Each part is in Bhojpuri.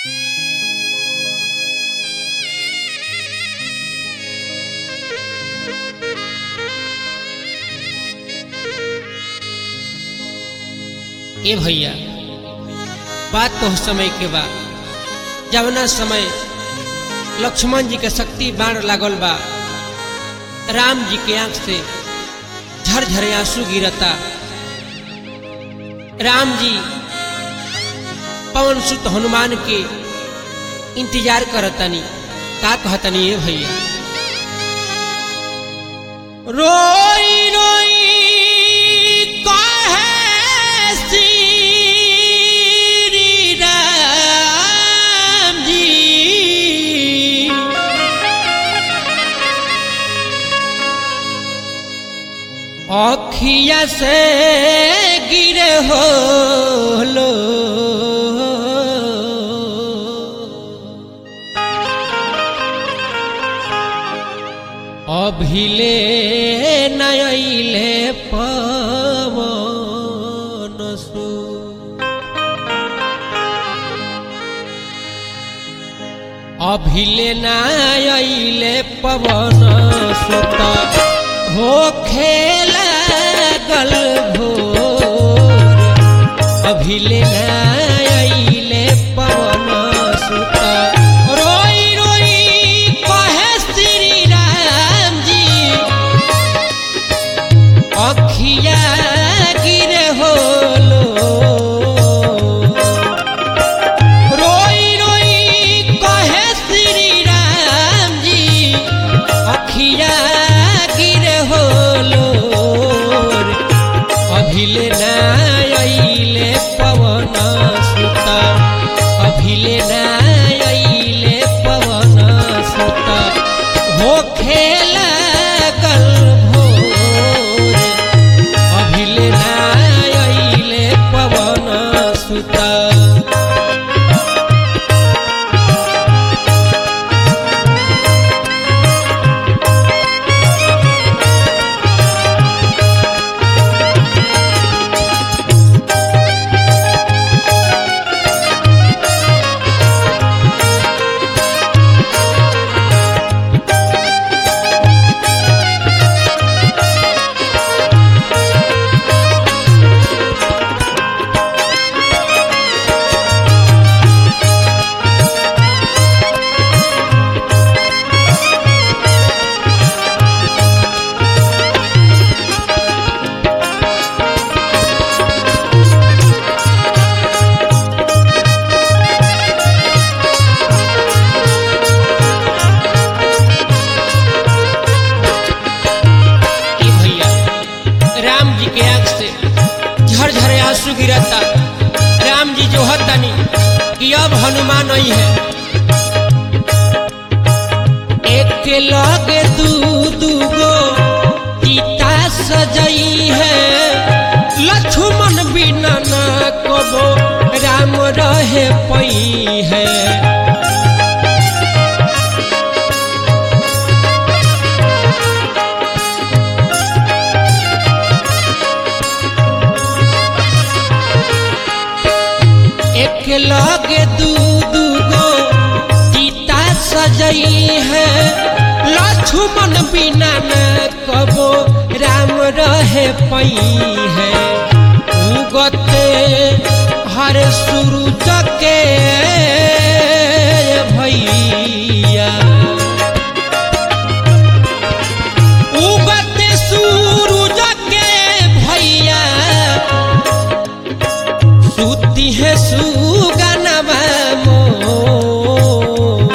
ए भैया बात तो समय के बा जवना समय लक्ष्मण जी के शक्ति बाण लागल बा राम जी के आंख से झरझरे आंसू गिरता राम जी पवन सुत हनुमान के इंतजार करतनी का कहतनी ए भैया रोई रोई कहे श्री राम जी अखिया से गिरे हो लो अभिले नयले पवन सु अभिले नयले पवन सुत हो खेल गल भोर अभिले नयले पवन सुत रोई रोई कहे श्री राम जी अखिया गिरे होलो रोई रोई कहे श्री राम जी अखिया गिरे होलो अभिले नायले पवन सुत अभिले नायले पवन सुत हो खेल गल भोर अभिले नायले पवन सुत ए भैया राम जी के आंख से झरझरे आंसू गिरता राम जी जो हतनी कि अब हनुमान नहीं है एक लगे दू दू गो सीता सजई है लक्ष्मण बिना ना कबो राम रहे पई है एक लगे दू दू गो सीता सजई है लक्ष्मण बिना न कबो राम रहे पई है उगते हर सूरज के भैया उगते सूरज के भैया सुती है सुगनवा मोर।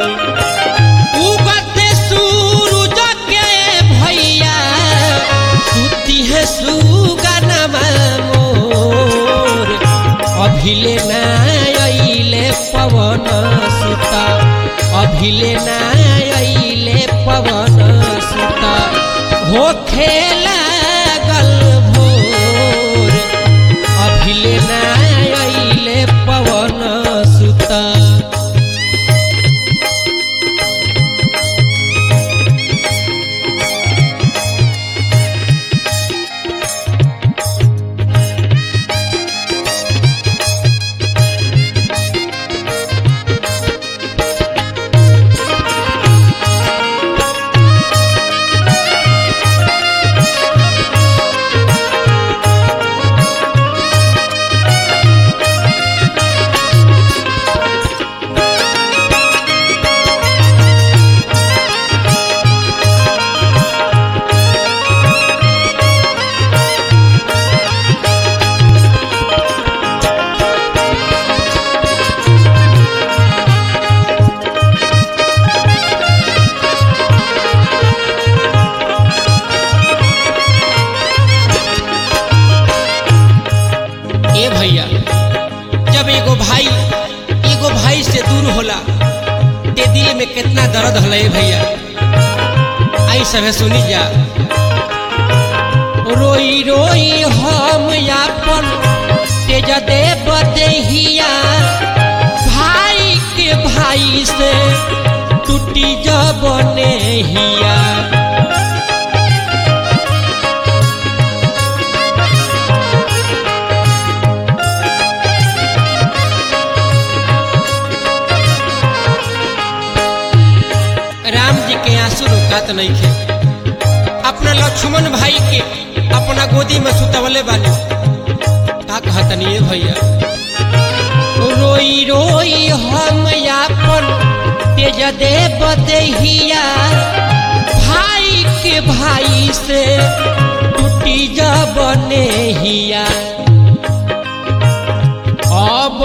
उगते सूरज के भैया सुती है सुगनवा मोर अभिले नायले पवन सुता अभिले नायले पवन सुता हो खेला गल भोर अभिले नायले पवन सुता होला ते दिल में कितना दर्द हले भैया आई सभे सुनी जा रोई रोई हम यापन तेज देव देहिया भाई के भाई से टूटी जब नेहिया राम जी के आंसू रुकात नहीं खे अपना लक्ष्मण भाई के अपना गोदी में सुतवले बानी का कहतनी ये भैया रोई रोई हम यापन तेज देव देहिया भाई के भाई से टूटी जब नेहिया अब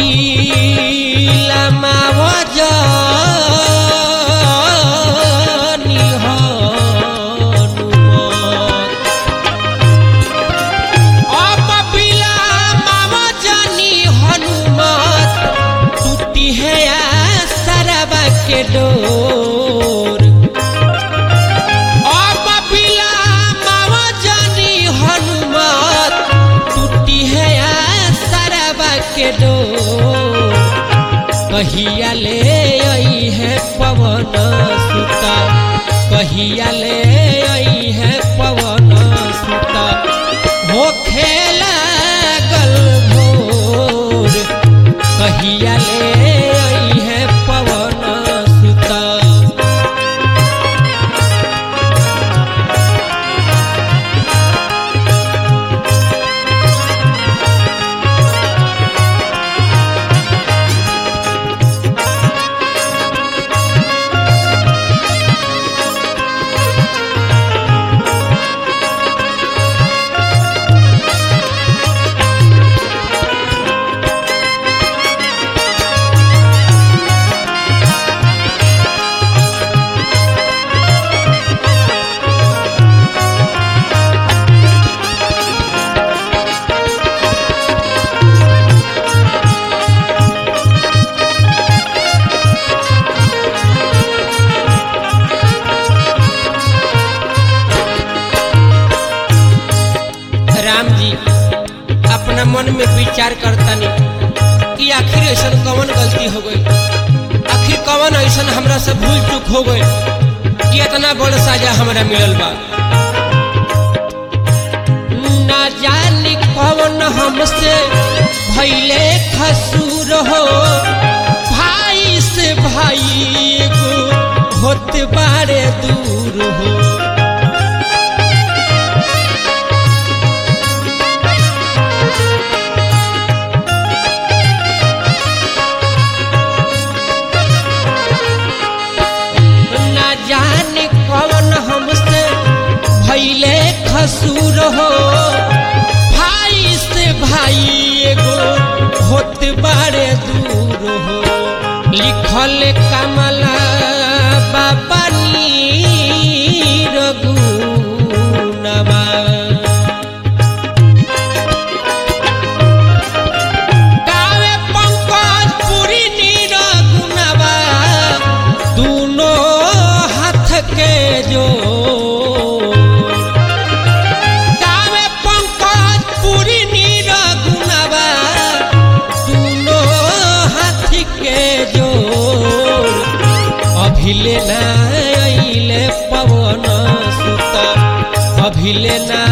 बिलमाव जानी हनुमत अब बिलमाव जानी हनुमत टूटी है सरबा के डोर अब बिलमाव जानी हनुमत टूटी है सरबा के डोर कहिया ले आई है पवन सुता कहिया ले आई है पवन सुता हो खेला गल भोर कहिया ले आई है पवन सुता राम जी अपना मन में विचार करतनी कि आखिर ऐसा कौन गलती हो गई आखिर कौन ऐसा हमरा से भूल चूक हो गई कि इतना बड़ साजा हमरा मिलल बा ना जानी कौन हमसे भैले खसूर हो भाई से भाई एगो होत बारे दूर हो ना जाने कौन हमसे भैले खसूर हो भाई से भाई एगो होत बारे दूर हो लिखल कमला बाबा नीर गुणवा गावे पंकज पुरी नीर गुणवा दूनो हाथ के जो गावे पंकज पुरी नीर गुणवा दूनो हाथ के जो अभिले ना अइले पवन सुत अभिले ना